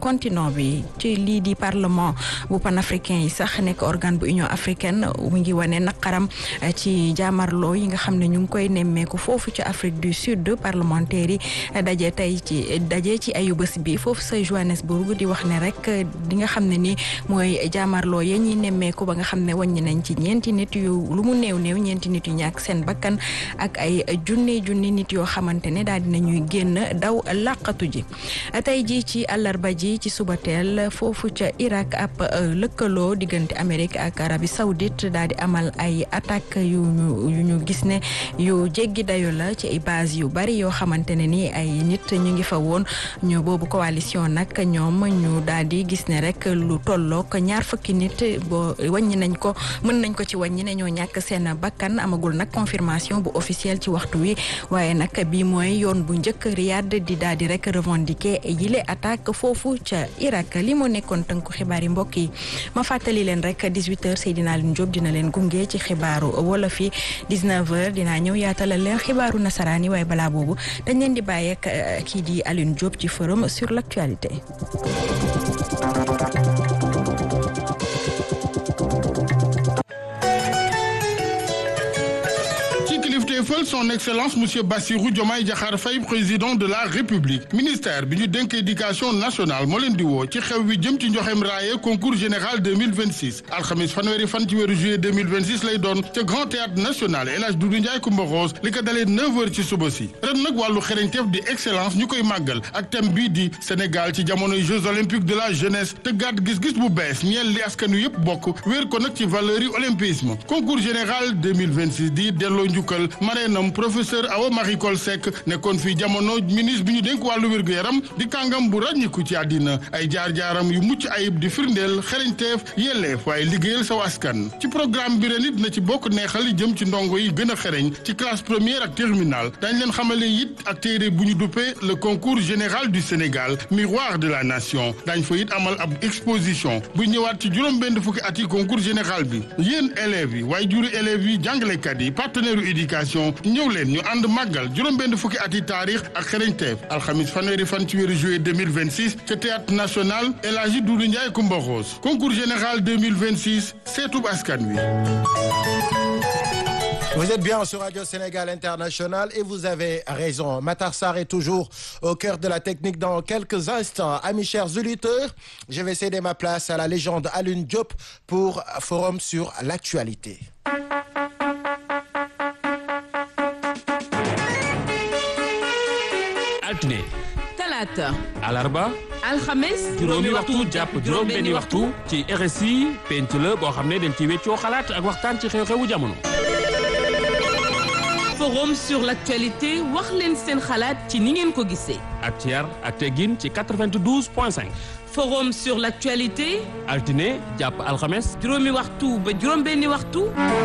continent bi ci lii di parlement bu panafricain yi sax nekk organe bu union africaine mu ngi wane naqaram ci jaamarloo yi nga xam ne ñu ngi koy nemmeeku foofu ci Afrique du Sud parlementaire yi daje tey ci daje ci ayu bés bi foofu sa Johannesburg di wax ne rek di nga xam ne ni mooy jaamarloo ya ñuy nemmeeku ba nga xam ne wàññi nañ ci ñeenti nit yu lu mu néew néew ñeenti nit yu ñàkk seen bakkan ak ay junni junni nit yoo xamante ne daal dina ñuy génn daw làqatu ji tey ji ci àllarba ji ci suba teel foofu ca Irak ab lëkkaloo diggante Amérique ak Arabie Saoudite daal di amal ay attaque yu ñu yu ñu gis ne yu jéggi dayo la ci ay base yu bari yoo xamante ne ni ay nit ñu ngi fa woon ñu boobu coalition nag ñoom ñu daal di gis ne rek lu tollook ñaar fukki nit boo wàññi nañ ko mën nañ ko ci wàññi ne ñoo ñàkk seen bakkan amagul nag confirmation bu officielle ci waxtu wi waaye nag bii mooy yoon bu njëkk Riyad di daal di rek revendiquer yile attaque foofu ca Irak li moo nekkoon tënku xibaar yi mbokk yi ma fàttali leen rek 18h Seydina Alioune Diop dina leen gunge ci xibaaru wolof yi 19h dinaa ñëw yaatalal leen xibaaru nasaraan yi waaye balaa boobu dañ leen di bàyyi ak kii di Alioune Diop ci forum sur l'actualité. fël son excellence monsieur Bassirou Diomaye Diakhar Faye président de la république ministère bi ñu dénk éducation nationale moo leen di woo ci xew wi jëm ci njoxem raaye concours général 2026 alxamis fanweeri fan ci weeru juillet 2026 lay doon ca grand théâtre national El Hadj Doudou Ndiaye Coumba Rose li ko dalee 9 heures ci suba si ren nag wàllu xereñteef di excellence ñu koy màggal ak thème bii di Sénégal ci jamonoy jeux olympiques de la jeunesse te gàtt gis-gis bu bees ñeel li askan wi yëpp bokk wéer ko nag ci valeur yi olympisme concours général 2026 di delloo njukkal mareenam professeur Awa Marie Coll Seck nekkoon fii jamono ministre bi ñu dénk wàllu wér-gu-yaram di kàngam bu ràññiku ci àddina ay jaar-jaaram yu mucc ayib di firndeel xereñteef yelleef waaye liggéeyal sa askan ci programme bi ren it na ci bokk neexal yi jëm ci ndongo yi gën a xereñ ci classe première ak terminale dañ leen xamale it ak téere bu ñu duppee le concours général du Sénégal miroir de la nation dañ fa it amal ab exposition bu ñëwaat ci juróom-benn fukki at yi concours général bi yéen élèves yi waaye juri élèves yi jàngalekat yi partenaire éducation ñëw leen ñu ànd màggal juróom-benn fukki at yi taarix ak xereñteef alxamis fanweeri fan ci weeru juillet 2026 ca théâtre national El Hadji Doudou Ndiaye Coumba Rose concours général 2026 seetub askan wi Vous êtes bien sur Radio Sénégal International et vous avez raison. Matar Sarr est toujours au cœur de la technique dans quelques instants. Amis chers auditeurs, je vais céder ma place à la légende Alioune Diop pour Forum sur l'actualité. altine talaata alarba alxames juróomi waxtu jàpp juróom benni waxtu ci RSI penc la boo xam ne dañ ci weccoo xalaat ak waxtaan ci xew-xewu jamono forum sur l'actualité wax leen seen xalaat ci ni ngeen ko gisee ak ci yar ak teggin ci 92 point 5 forum sur l'actualité altine jàpp alxames juróomi waxtu ba juróom benni waxtu